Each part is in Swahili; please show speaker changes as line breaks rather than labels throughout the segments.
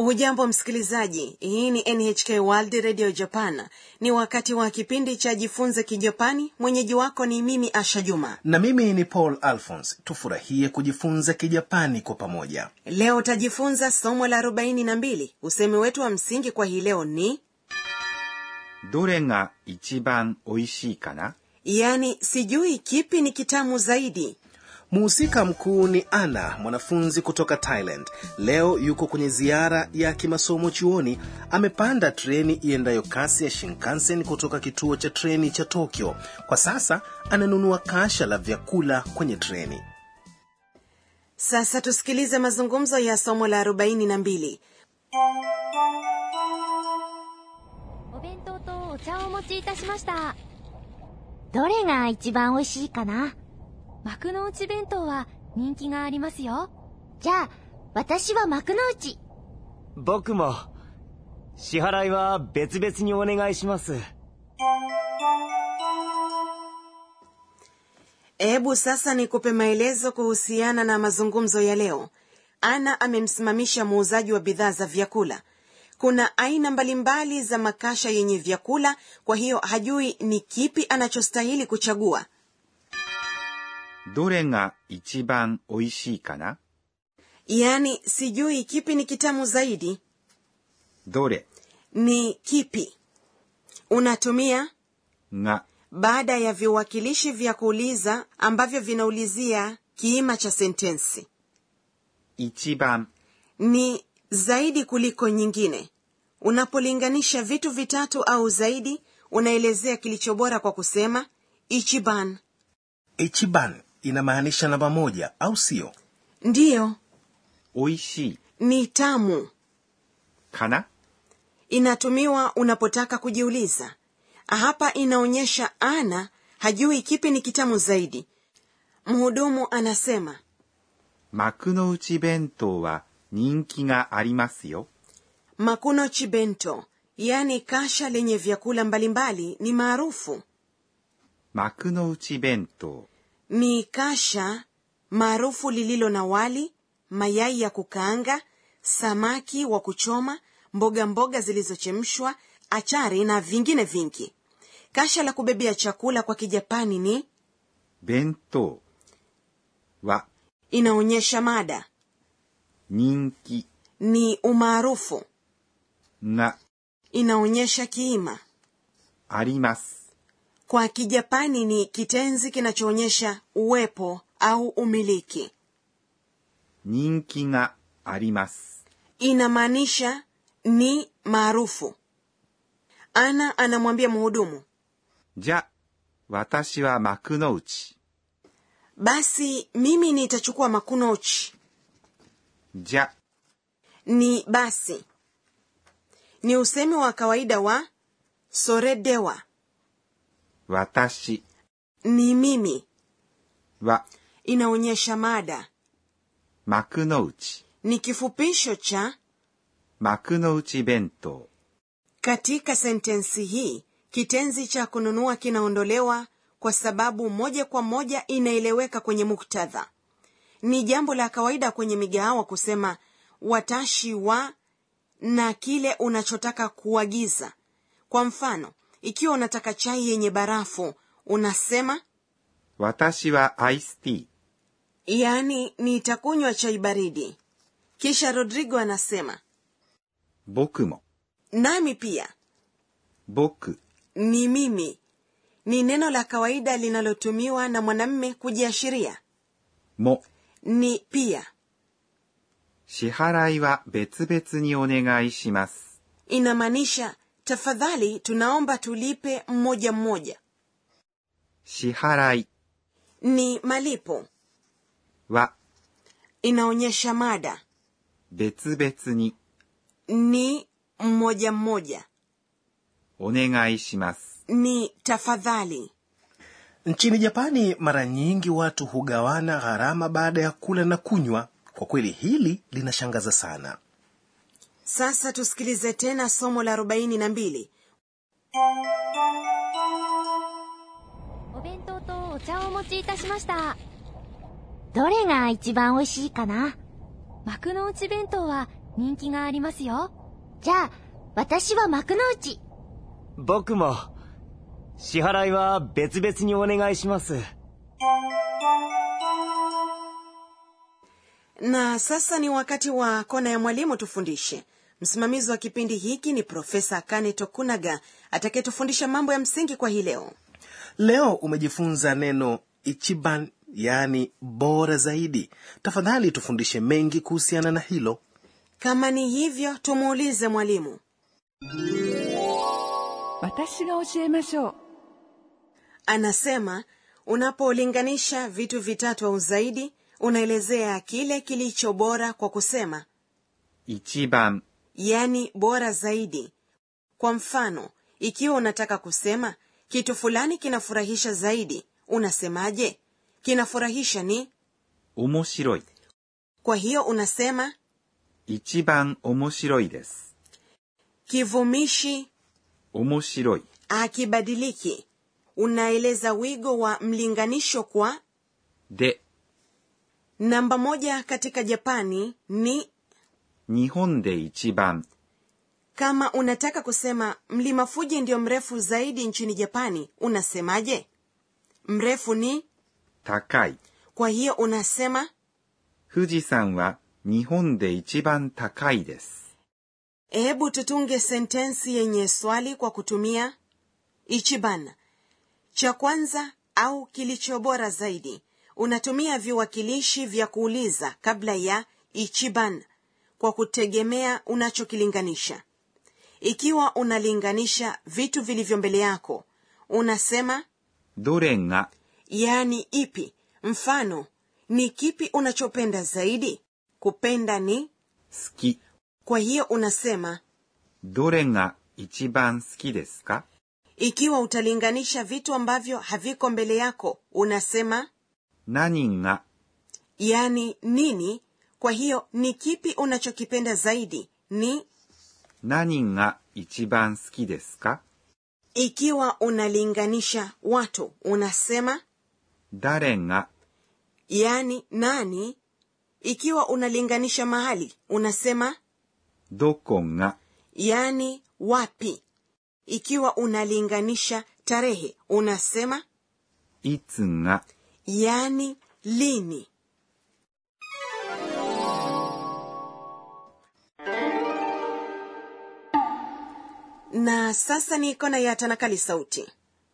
hujambo msikilizaji hii ni nhk world radio japan ni wakati wa kipindi cha jifunze kijapani mwenyeji wako ni mimi asha juma
na mimi ni paul alphons tufurahie kujifunza kijapani kwa pamoja
leo utajifunza somo la 42 usemi wetu wa msingi kwa hii leo ni
どれが一番美味しいかな
yaani sijui kipi ni kitamu zaidi
muhusika mkuu ni ana mwanafunzi kutoka thailand leo yuko kwenye ziara ya kimasomo chuoni amepanda treni iendayo kasi ya shinkansen kutoka kituo cha treni cha tokyo kwa sasa ananunua kasha la vyakula kwenye treni
sasa tusikilize mazungumzo ya somo la 42
お弁当とお茶をお持ちいたしました
どれが一番美味しいかな
幕の内弁当は人気がありますよ
じゃあ、私は幕の内。
僕も支払いは別々にお願いします
hebu sasa nikupe maelezo kuhusiana na mazungumzo ya leo ana amemsimamisha muuzaji wa bidhaa za vyakula kuna aina mbalimbali za makasha yenye vyakula kwa hiyo hajui ni kipi anachostahili kuchagua
どれが一番美味しいかな
yaani sijui kipi ni kitamu zaidi
どれ
ni kipi unatumia
が
baada ya viwakilishi vya kuuliza ambavyo vinaulizia kiima cha sentensi
一番
ni zaidi kuliko nyingine unapolinganisha vitu vitatu au zaidi unaelezea kilicho bora kwa kusema ichiban
ichiban inamaanisha namba moja au sio
ndiyo
美味しい
ni tamu
かな
inatumiwa unapotaka kujiuliza hapa inaonyesha ana hajui kipi ni kitamu zaidi mhudumu anasema
幕の内弁当は人気がありますよ
makuno chibento yaani kasha lenye vyakula mbalimbali ni maarufu
幕の内弁当
ni kasha maarufu lililo na wali mayai ya kukaanga samaki wa kuchoma mboga mboga zilizochemshwa achari na vingine vingi kasha la kubebea chakula kwa kijapani ni
弁当は
inaonyesha mada
人気
ni umaarufu
が
inaonyesha kiima
あります
kwa kijapani ni kitenzi kinachoonyesha uwepo au umiliki
人気があります
inamaanisha ni maarufu ana anamwambia mhudumu
じゃ私は幕の内
basi mimi nitachukua makunochi
じゃ
ni basi ni usemi wa kawaida wa soredewa
私
ni mimi
は
inaonyesha mada
幕の内
ni kifupisho cha
幕の内弁当
katika sentensi hii kitenzi cha kununua kinaondolewa kwa sababu moja kwa moja inaeleweka kwenye muktadha ni jambo la kawaida kwenye migahawa kusema watashi wa na kile unachotaka kuagiza kwa mfano ikiwa unataka chai yenye barafu unasema
私はアイスティー
yaani nitakunywa chai baridi kisha rodrigo anasema
僕も
nami pia
僕
ni mimi ni neno la kawaida linalotumiwa na mwanamme kujiashiria
も
ni pia
支払いは別々にお願いします
inamaanisha tafadhali tunaomba tulipe mmoja mmoja
支払い
ni malipo
は
inaonyesha mada
別々に
ni mmoja mmoja
お願いします
ni tafadhali
nchini japani mara nyingi watu hugawana gharama baada ya kula na kunywa kwa kweli hili linashangaza sana
sasa tusikilize tena somo la 42
お弁当とお茶をお持ちいたしま
どれが一番美味しいかな
幕の内弁当は人気がありますよ。
じゃあ、私は幕の内。
僕も支払いは別々にお願いします。
na sasa ni wakati wa kona ya mwalimu tufundishe msimamizi wa kipindi hiki ni profesa kane tokunaga atakayetufundisha mambo ya msingi kwa hii leo
leo umejifunza neno ichiban yaani bora zaidi tafadhali tufundishe mengi kuhusiana na hilo
kama ni hivyo tumuulize mwalimu
私が教えましょう
anasema unapolinganisha vitu vitatu au zaidi unaelezea kile kilicho bora kwa kusema
一番
yani bora zaidi kwa mfano ikiwa unataka kusema kitu fulani kinafurahisha zaidi unasemaje kinafurahisha ni
面白い
kwa hiyo unasema
一番面白いです
kivumishi
面白い
akibadiliki unaeleza wigo wa mlinganisho kwa
で
namba moja katika japani ni
日本で一番
kama unataka kusema mlima fuji ndio mrefu zaidi nchini japani unasemaje mrefu ni
高い
kwa hiyo unasema
富士山は日本で一番高いです
hebu tutunge sentensi yenye swali kwa kutumia ichiban cha kwanza au kilicho bora zaidi unatumia viwakilishi vya kuuliza kabla ya ichiban kwa kutegemea unachokilinganisha ikiwa unalinganisha vitu vilivyo mbele yako unasema
どれが
yaani ipi mfano ni kipi unachopenda zaidi kupenda ni
好き
kwa hiyo unasema
どれが一番好きですか
ikiwa utalinganisha vitu ambavyo haviko mbele yako unasema
何が
yani nini kwa hiyo ni kipi unachokipenda zaidi ni
何が一番好きですか
ikiwa unalinganisha watu unasema
誰が
yani nani ikiwa unalinganisha mahali unasema
どこが
yani wapi ikiwa unalinganisha tarehe unasema
いつが
yani lini na sasa ni kona ya tanakali sauti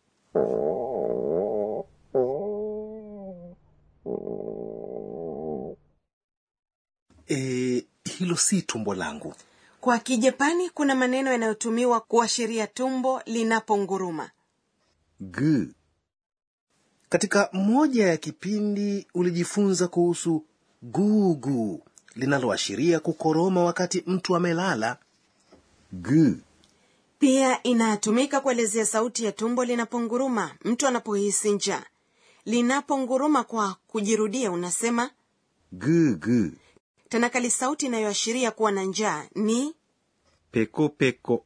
e, hilo si tumbo langu
kwa kijapani kuna maneno yanayotumiwa kuashiria tumbo linaponguruma
グー
katika moja ya kipindi ulijifunza kuhusu gugu linaloashiria kukoroma wakati mtu amelala
グー
pia inatumika kuelezea sauti ya tumbo linaponguruma mtu anapohisi njaa linaponguruma kwa kujirudia unasema
グーグー
tanakali sauti inayoashiria kuwa na njaa ni
ペコペコ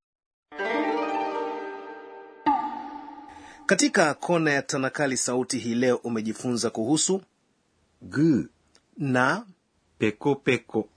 katika kona ya tanakali sauti hii leo umejifunza kuhusu
グー
na
ペコペコ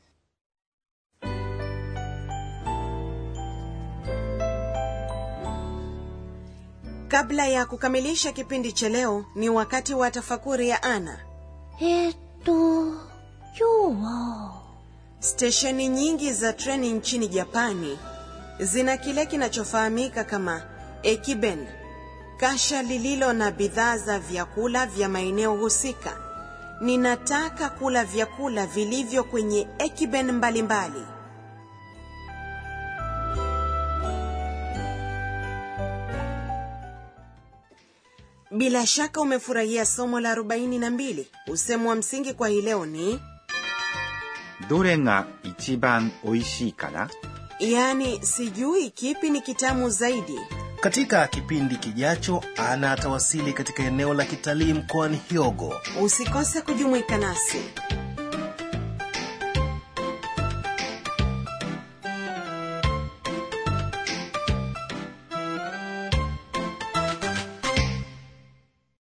kabla ya kukamilisha kipindi cha leo ni wakati wa tafakuri ya ana
えー、っと、今日は、
stesheni nyingi za treni nchini japani zina kile kinachofahamika kama ekiben kasha lililo na bidhaa za vyakula vya maeneo husika ninataka kula vyakula vilivyo kwenye ekiben mbalimbali bila shaka umefurahia somo la 42 usemu wa msingi kwa hii leo ni
どれが一番おいしいかな
yaani sijui kipi ni kitamu zaidi
katika kipindi kijacho ana atawasili katika eneo la kitalii mkoani hyogo
usikose kujumuika nasi